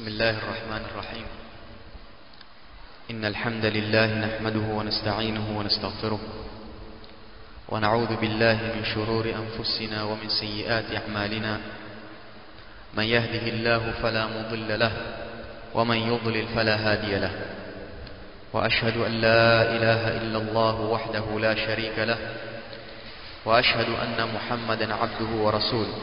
بسم الله الرحمن الرحيم إن الحمد لله نحمده ونستعينه ونستغفره ونعوذ بالله من شرور أنفسنا ومن سيئات أعمالنا من يهده الله فلا مضل له ومن يضلل فلا هادي له وأشهد أن لا إله إلا الله وحده لا شريك له وأشهد أن محمدا عبده ورسوله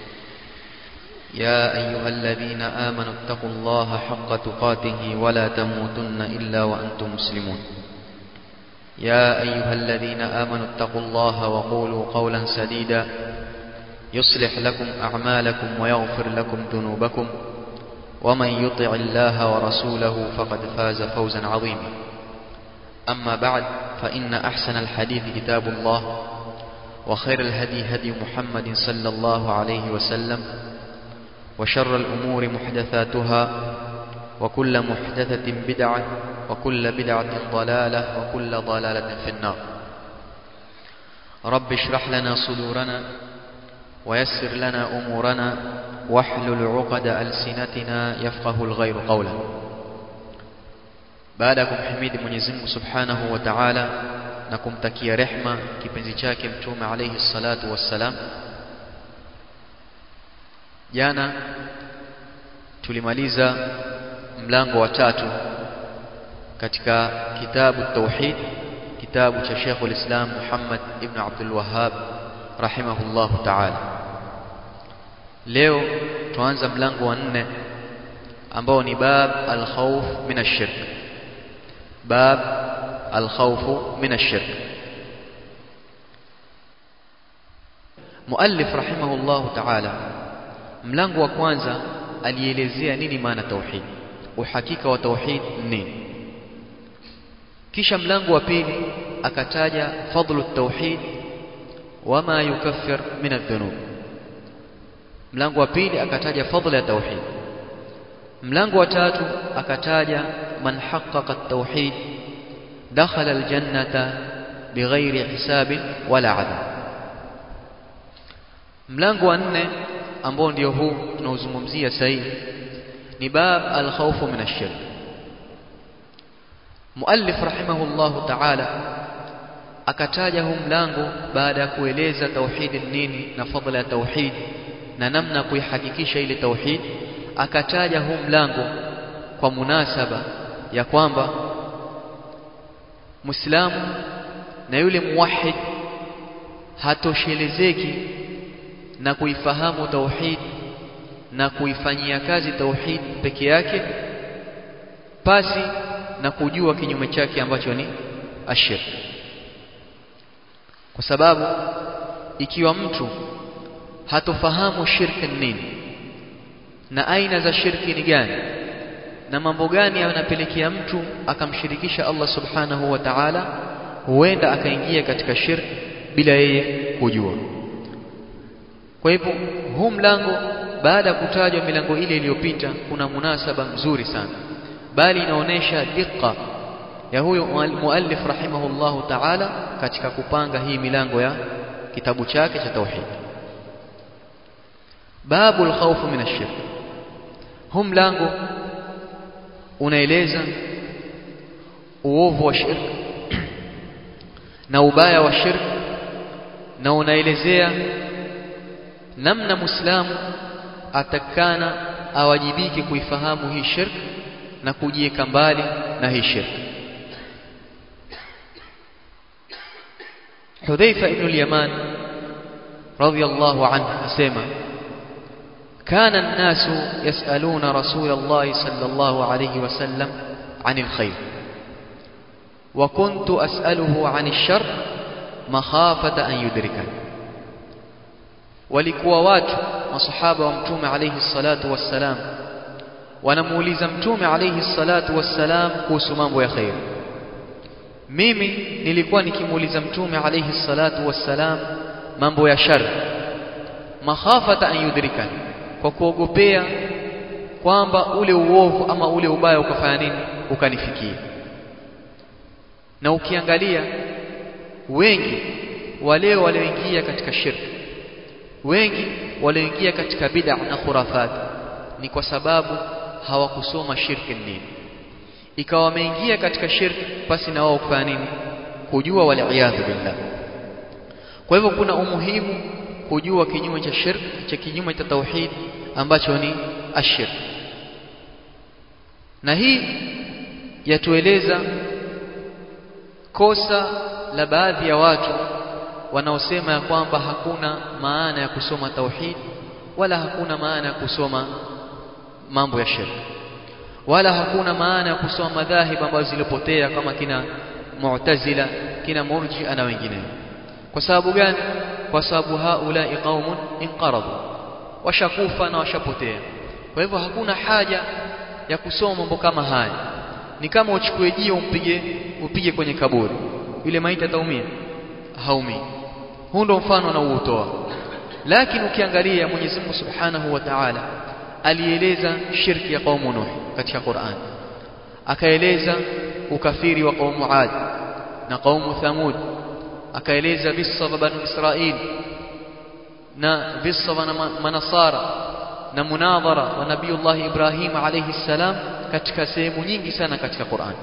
يا أيها الذين آمنوا اتقوا الله حق تقاته ولا تموتن إلا وأنتم مسلمون يا أيها الذين آمنوا اتقوا الله وقولوا قولا سديدا يصلح لكم أعمالكم ويغفر لكم ذنوبكم ومن يطع الله ورسوله فقد فاز فوزا عظيما أما بعد فإن أحسن الحديث كتاب الله وخير الهدي هدي محمد صلى الله عليه وسلم وشر الأمور محدثاتها وكل محدثة بدعة وكل بدعة ضلالة وكل ضلالة في النار رب اشرح لنا صدورنا ويسر لنا أمورنا واحلل عقد ألسنتنا يفقه الغير قولا baada ya kumhimidi Mwenyezi Mungu Subhanahu wa Ta'ala na kumtakia rehma kipenzi chake mtume alayhi salatu wassalam jana tulimaliza mlango wa tatu katika kitabu tauhid kitabu cha Sheikh ulislam Muhammad ibn Abdul Wahhab rahimahullahu ta'ala leo tuanza mlango wa nne ambao ni bab al-khawf min ash-shirk bab al-khawf min ash-shirk muallif rahimahullahu ta'ala mlango wa kwanza alielezea nini maana tauhid uhakika wa tauhid nini kisha mlango wa pili akataja fadlu tauhid wama yukaffir min adh-dhunub mlango wa pili akataja fadla ya tauhid mlango wa tatu akataja man haqqaqa at-tauhid dakhala al-jannata bighairi hisabin wala adhab mlango wa nne ambao ndio huu tunaozungumzia sasa hivi ni bab al-khawf min ash-shirk muallif rahimahullahu ta'ala akataja huu mlango baada ya kueleza tauhid nini na fadla ya tauhid na namna kuihakikisha ile tauhid akataja huu mlango kwa munasaba ya kwamba Muislamu na yule muwahid hatoshelezeki na kuifahamu tauhid na kuifanyia kazi tauhid peke yake pasi na kujua kinyume chake ambacho ni ashirk kwa sababu ikiwa mtu hatofahamu shirki nini na aina za shirki ni gani na mambo gani yanapelekea mtu akamshirikisha Allah subhanahu wa ta'ala huenda akaingia katika shirki bila yeye kujua kwa hivyo huu mlango baada ya kutajwa milango ile iliyopita kuna munasaba mzuri sana bali inaonesha diqa ya huyo muallif rahimahullahu ta'ala katika kupanga hii milango ya kitabu chake cha tauhid babul khawf min ash-shirk huu mlango unaeleza uovu wa shirk na ubaya wa shirk na unaelezea namna muislamu atakana awajibike kuifahamu hii shirk na kujiweka mbali na hii shirk Hudhaifa ibn al-Yaman radiyallahu anhu asema كان الناس يسألون رسول الله صلى الله عليه وسلم عن الخير وكنت أسأله عن الشر مخافة أن يدركني walikuwa watu masahaba wa mtume alayhi salatu wassalam wanamuuliza mtume alayhi salatu wassalam kuhusu mambo ya khair mimi nilikuwa nikimuuliza mtume alayhi salatu wassalam mambo ya shar makhafata an yudrikani kwa kuogopea kwamba ule uovu ama ule ubaya ukafanya nini ukanifikia na ukiangalia wengi wale walioingia katika shirki wengi walioingia katika bid'a na khurafat ni kwa sababu hawakusoma shirki nini ikawa wameingia katika shirki pasi na wao kufanya nini kujua waliyadhu billah kwa hivyo kuna umuhimu kujua kinyume cha shirk cha kinyume cha tauhid ambacho ni ashirk na hii yatueleza kosa la baadhi ya watu wanaosema ya kwamba hakuna maana ya kusoma tauhid wala hakuna maana ya kusoma mambo ya shirk wala hakuna maana ya kusoma madhahib ambazo zilipotea kama kina mu'tazila kina murji'a na wengineo kwa sababu gani kwa sababu haulai qaumun inqaradu washakufa na washapotea kwa hivyo hakuna haja ya kusoma mambo kama haya ni kama uchukue jio umpige upige kwenye kaburi yule maiti ataumia haumii huu ndo mfano anaoutoa lakini ukiangalia Mwenyezi Mungu Subhanahu wa Ta'ala alieleza shirki ya kaumu Nuh katika Qur'an akaeleza ukafiri wa kaumu Ad na kaumu Thamud akaeleza visa vya Banu Israil na visa vya manasara na munadhara wa Nabiiullah Ibrahim alayhi salam katika sehemu nyingi sana katika Qur'an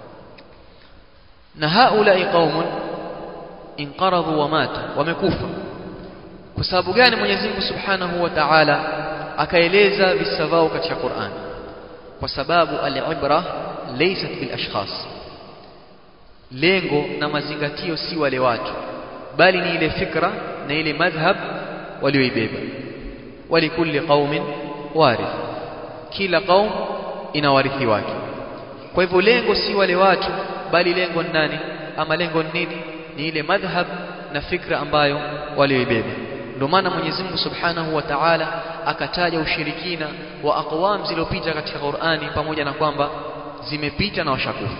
na haulai qaumun inqaradhu wa matu wamekufa kwa sababu gani Mwenyezi Mungu Subhanahu wa Ta'ala akaeleza visa vao katika Qur'an kwa sababu al-ibra laysat bil ashkhas lengo na mazingatio si wale watu bali ni ile fikra na ile madhhab walioibeba walikulli qaumin warith kila qaum ina warithi wake kwa hivyo lengo si wale watu bali lengo ni nani ama lengo ni nini ni ile madhhab na fikra ambayo walioibeba ndio maana Mwenyezi Mungu Subhanahu wa Ta'ala akataja ushirikina wa aqwam zilizopita katika Qur'ani pamoja na kwamba zimepita na washakufa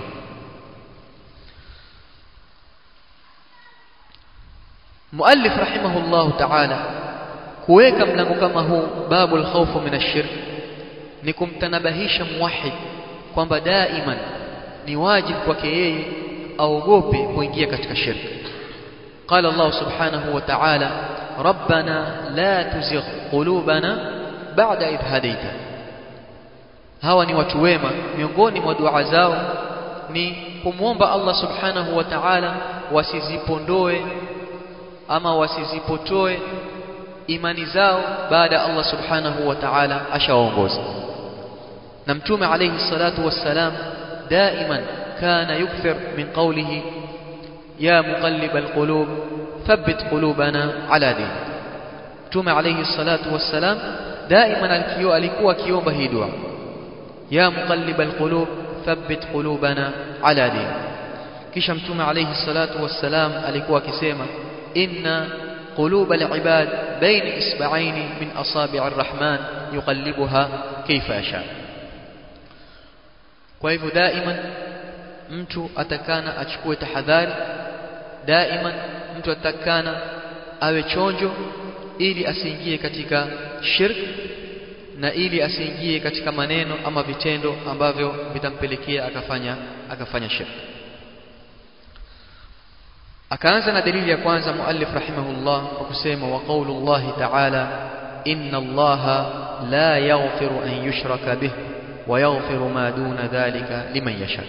Muallif rahimahullahu ta'ala kuweka mlango kama huu babul khawfu min ash-shirk ni kumtanabahisha muwahid kwamba daiman ni wajibu kwake yeye aogope kuingia katika shirki قال الله سبحانه وتعالى ربنا لا تزغ قلوبنا بعد إذ هديتنا hawa ni watu wema miongoni mwa dua zao ni kumwomba Allah subhanahu wa ta'ala wasizipondoe ama wasizipotoe imani zao baada ya Allah subhanahu wa ta'ala ashawaongoza na mtume alayhi salatu wassalam daiman kana yukthir min qawlihi يا مقلب القلوب ثبت قلوبنا على دين متوم عليه الصلاة والسلام دائما alikuwa akiomba hii dua يا مقلب القلوب ثبت قلوبنا على دين kisha mtume alayhi salatu wassalam alikuwa akisema inna قلوب العباد بين إصبعين من أصابع الرحمن يقلبها كيف يشاء kwa hivyo daima mtu atakana achukue tahadhari daima mtu atakana awe chonjo ili asiingie katika shirk na ili asiingie katika maneno ama vitendo ambavyo vitampelekea akafanya akafanya shirk akaanza na dalili ya kwanza muallif rahimahullah kwa kusema wa qaulullahi ta'ala inna allaha la yaghfiru an yushraka bih wa yaghfiru ma duna dhalika liman yasha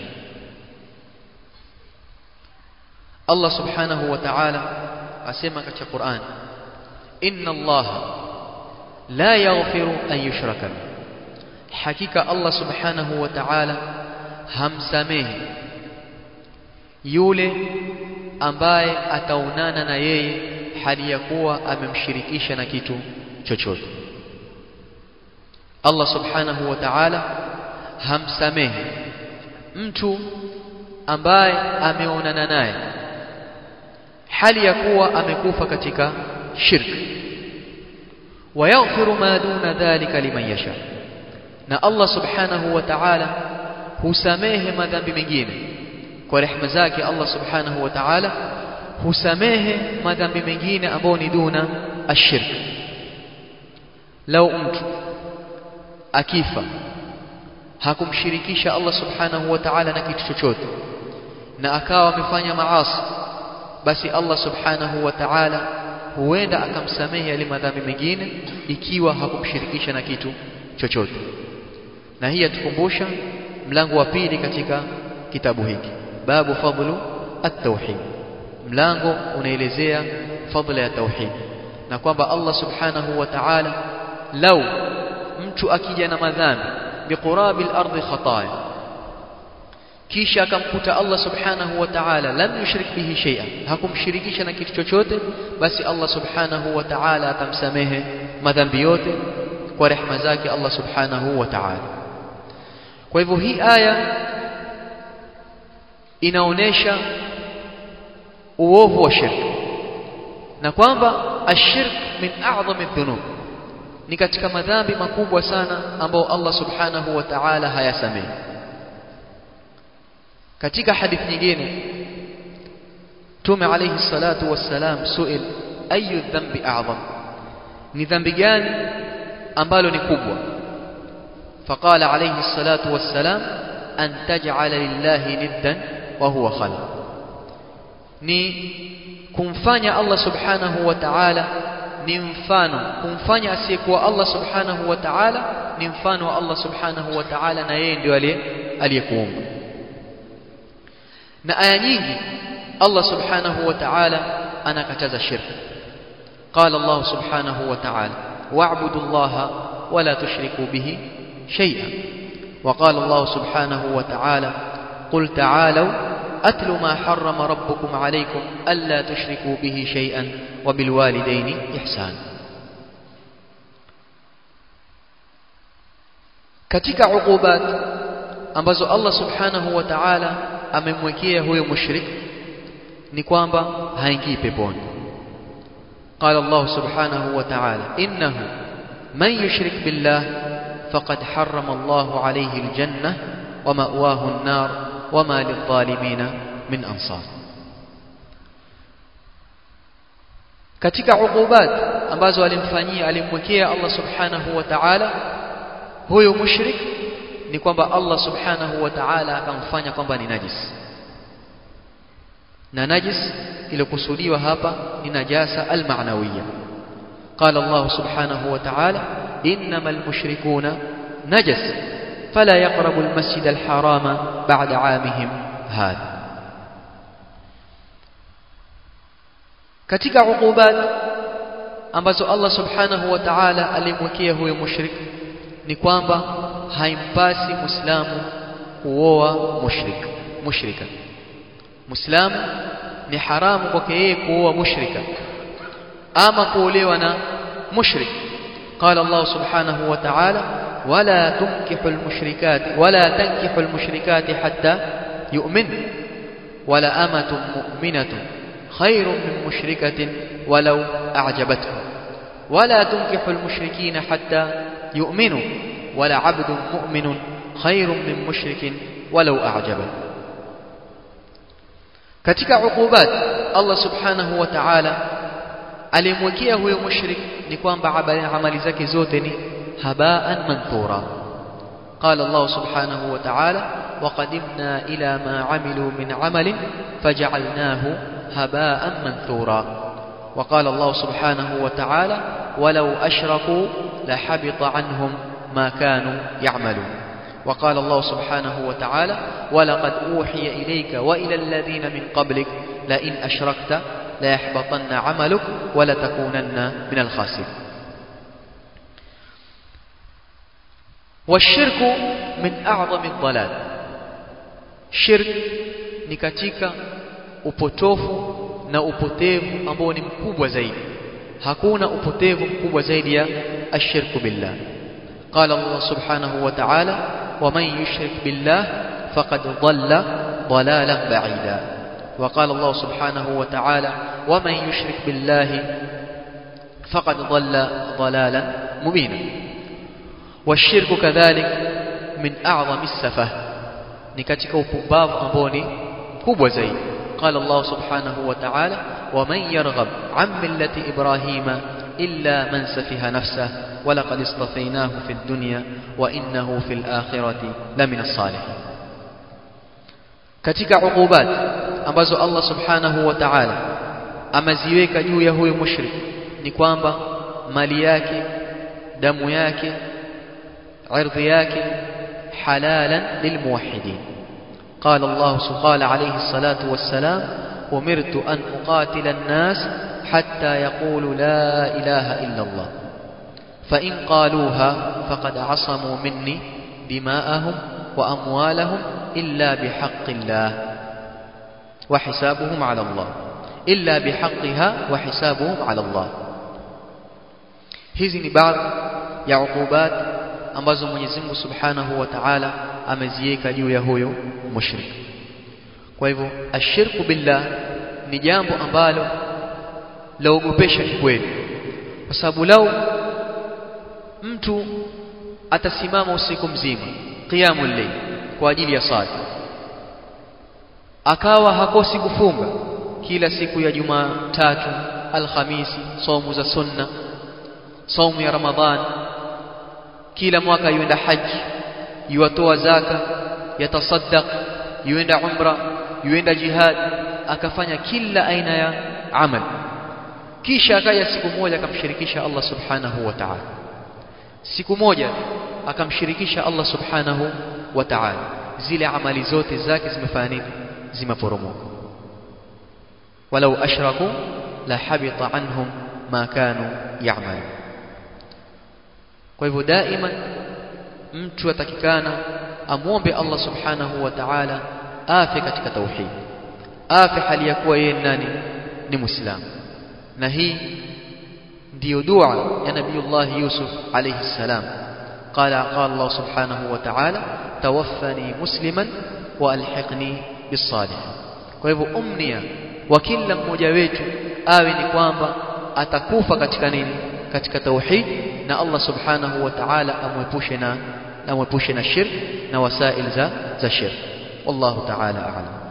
Allah subhanahu wa ta'ala asema katika Qur'an inna allaha la yaghfiru an yushraka bih hakika Allah subhanahu wa ta'ala hamsamehi yule ambaye ataonana na yeye hali ya kuwa amemshirikisha na kitu chochote Allah subhanahu wa ta'ala hamsamehi mtu ambaye ameonana naye hali ya kuwa amekufa katika shirki wayaghfiru ma duna dhalika liman yasha na Allah subhanahu wa ta'ala husamehe madhambi mengine kwa rehema zake Allah subhanahu wa ta'ala husamehe madhambi mengine ambayo ni duna ashirk lau mtu akifa hakumshirikisha Allah subhanahu wa ta'ala na kitu chochote na akawa amefanya maasi basi Allah subhanahu wa ta'ala huenda akamsamehe yale madhambi mengine ikiwa hakumshirikisha na kitu chochote na hii yatukumbusha mlango wa pili katika kitabu hiki babu fadlu at-tauhid mlango unaelezea fadla ya tauhid na kwamba Allah subhanahu wa ta'ala lau mtu akija na madhambi biqurabi al-ardi khataya kisha akamkuta Allah subhanahu wa ta'ala lam yushrik bihi shay'an hakumshirikisha na kitu chochote basi Allah subhanahu wa ta'ala atamsamehe madhambi yote kwa rehema zake Allah subhanahu wa ta'ala kwa hivyo hii aya inaonesha uovu wa shirki na kwamba ashirk min a'zami dhunub ni katika madhambi makubwa sana ambao Allah subhanahu wa ta'ala hayasamehi katika hadithi nyingine Mtume alayhi salatu wassalam suil ayu dhambi a'zam ni dhambi gani ambalo ni kubwa faqala alayhi salatu wassalam an taj'ala lillahi niddan wa huwa khalaq ni kumfanya Allah subhanahu wa ta'ala ni mfano kumfanya asiyekuwa Allah subhanahu wa ta'ala ni mfano wa Allah subhanahu wa ta'ala na yeye ndio aliyekuumba na aya nyingi Allah subhanahu wa ta'ala anakataza shirk قال الله سبحانه وتعالى واعبدوا الله ولا تشركوا به شيئا وقال الله سبحانه وتعالى قل تعالوا أتل ما حرم ربكم عليكم ألا تشركوا به شيئا وبالوالدين إحسانا katika uqubat ambazo Allah subhanahu wa ta'ala amemwekea huyo mushrik ni kwamba haingii peponi قال الله سبحانه وتعالى إنه من يشرك بالله فقد حرم الله عليه الجنة ومأواه النار وما للظالمين من أنصار katika uqubat ambazo alimfanyia alimwekea Allah subhanahu wa ta'ala huyo mushrik ni kwamba Allah subhanahu wa ta'ala akamfanya kwamba ni najis na najis iliyokusudiwa hapa ni najasa almaanawiya قال الله سبحانه وتعالى إنما المشركون نجس فلا يقربوا المسجد الحرام بعد عامهم هذا katika uqubat ambazo Allah subhanahu wa ta'ala alimwekea huyo mushrik ni kwamba haimpasi muislamu kuoa mushrik mushrika muislamu ni haramu kwake yeye kuoa mushrika ama kuolewa na mushrik قال الله سبحانه وتعالى ولا تنكحوا المشركات ولا تنكحوا المشركات حتى يؤمن ولا أمة مؤمنة خير من مشركة ولو أعجبتكم ولا تنكحوا المشركين حتى يؤمنوا ولا عبد مؤمن خير من مشرك ولو أعجبه katika uqubat Allah subhanahu wa ta'ala alimwekea huyo mushrik ni kwamba amali zake zote ni habaan manthura قال الله سبحانه وتعالى وقدمنا إلى ما عملوا من عمل فجعلناه هباء منثورا وقال الله سبحانه وتعالى ولو أشركوا لحبط عنهم ما كانوا يعملون وقال الله سبحانه وتعالى ولقد أوحي إليك وإلى الذين من قبلك لئن أشركت ليحبطن عملك ولتكونن من الخاسرين والشرك من أعظم الضلال شرك ni katika upotofu na upotevu ambao ni mkubwa zaidi hakuna upotevu mkubwa zaidi ya ashirku billah قال الله سبحانه وتعالى ومن يشرك بالله فقد ضل ضلالا بعيدا وقال الله سبحانه وتعالى ومن يشرك بالله فقد ضل ضلالا مبينا والشرك كذلك من أعظم السفه نكتك وباب أبوني كوب زيد قال الله سبحانه وتعالى ومن يرغب عن ملة إبراهيم إلا من سفه نفسه ولقد اصطفيناه في الدنيا وإنه في الآخرة لمن الصالحين katika uqubat ambazo Allah subhanahu wa ta'ala ameziweka juu ya huyo mushrik ni kwamba mali yake damu yake ardhi yake حلالا للموحدين قال الله قال عليه الصلاة والسلام أمرت أن أقاتل الناس حتى يقولوا لا إله إلا الله فإن قالوها فقد عصموا مني دماءهم وأموالهم إلا بحق الله وحسابهم على الله إلا بحقها وحسابهم على الله hizi ni baadhi ya ukubat ambazo Mwenyezi Mungu Subhanahu wa Ta'ala ameziweka juu ya huyo mushrik. Kwa hivyo ashirku billah ni jambo ambalo laogopesha kweli, kwa sababu lau mtu atasimama usiku mzima qiyamul layl kwa ajili ya sala akawa hakosi kufunga kila siku ya Jumatatu, Alhamisi, saumu za sunna, saumu ya Ramadhan, kila mwaka yuenda haji, yuwatoa zaka, yatasaddaq, yuenda umra, yuenda jihad, akafanya kila aina ya amal, kisha akaja siku moja akamshirikisha Allah subhanahu wa ta'ala. Siku moja akamshirikisha Allah subhanahu wa ta'ala, zile amali zote zake zimefanya nini? Zimeporomoka. walau ashraku la habita anhum ma kanu ya'malu. Kwa hivyo daima mtu atakikana amwombe Allah subhanahu wa ta'ala afe katika tauhid, afe hali ya kuwa yeye nani ni Muislamu, na hii ndiyo dua ya Nabiyullah Yusuf alayhi salam. Qala qala Allah subhanahu wa ta'ala tawaffani musliman wa alhiqni bis-salihin. Kwa hivyo umnia wa kila mmoja wetu awe ni kwamba atakufa katika nini? Katika tauhid, na Allah subhanahu wa ta'ala amwepushe na amwepushe na shirk na wasail za za shirk. Wallahu ta'ala a'lam.